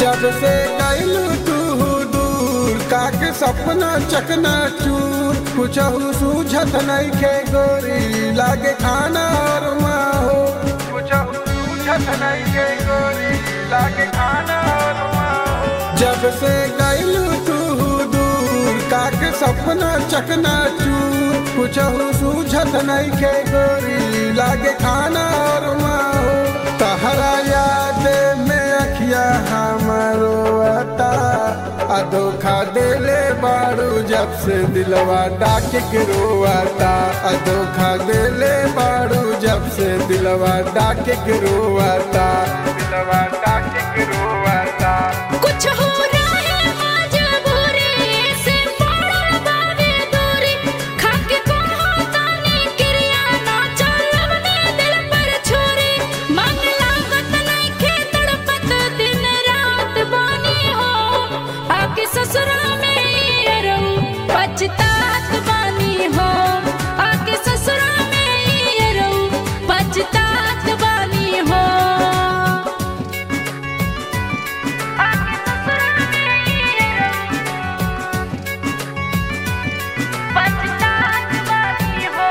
जब से गैलू तू दूर काके सपना चकना चूर कुछ सूझत नहीं के गोरी लागे खाना और माहो कुछ सूझत नहीं के गोरी लागे खाना और माहो जब से गैलू तू दूर काके सपना चकना चूर कुछ सूझत नहीं के गोरी लागे खाना और माहो तहरा याद में अखिया हमारो आता आ धोखा देले बारू जब से दिलवा डाक के रोआता आ धोखा देले बारू जब से दिलवा डाक के रोआता दिलवा डाक के रोआता कुछ हो रहा मजबूरी से पड़ल बावे दूरी खाके कहो तानी क्रिया ना चलवने दिल पर छोरी मन लागत नइखे तड़पत दिन रात बानी हो आके ससुरा में ये रहूं पछतात बानी हो आके ससुरा में ये रहूं पछतात बानी हो आके ससुरा में ये रहूं पछतात बानी हो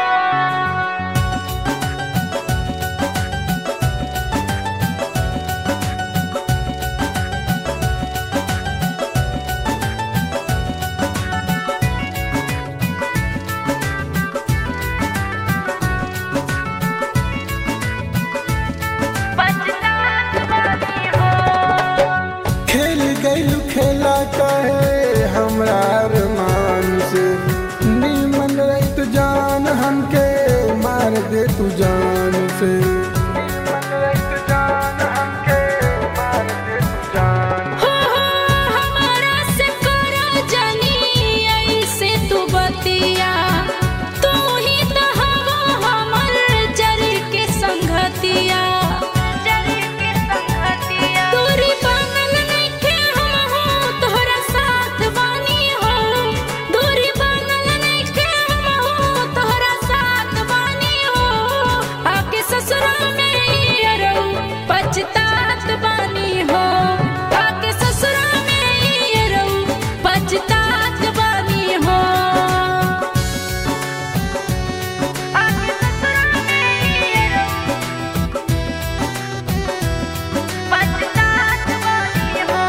पछतात बानी हो खेल गैलू खेला कहे हमरा अरमान से नीमन रही तू जान हमके मार दे तू जान से हो हो हमारा से करो जनी ऐसे तू बतिया तू ही तो हवो हमर जरी के संगतिया जरी के संगतिया दूरी बनल नइखे हम हो तोहरा साथ बानी हो दूरी बनल नइखे हम हो तोहरा साथ बानी हो आके ससुरा में ये रहूं पछतात बानी हो आके ससुरा में ये रहूं पछतात बानी हो आके ससुरा में ये रहूं पछतात बानी हो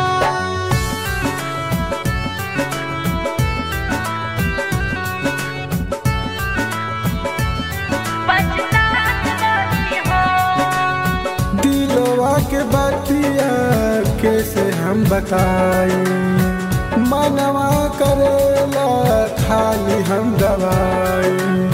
पछतात बानी हो दिलवा के बतिया कैसे हम बताई मनवा करेला खाली हम दवाई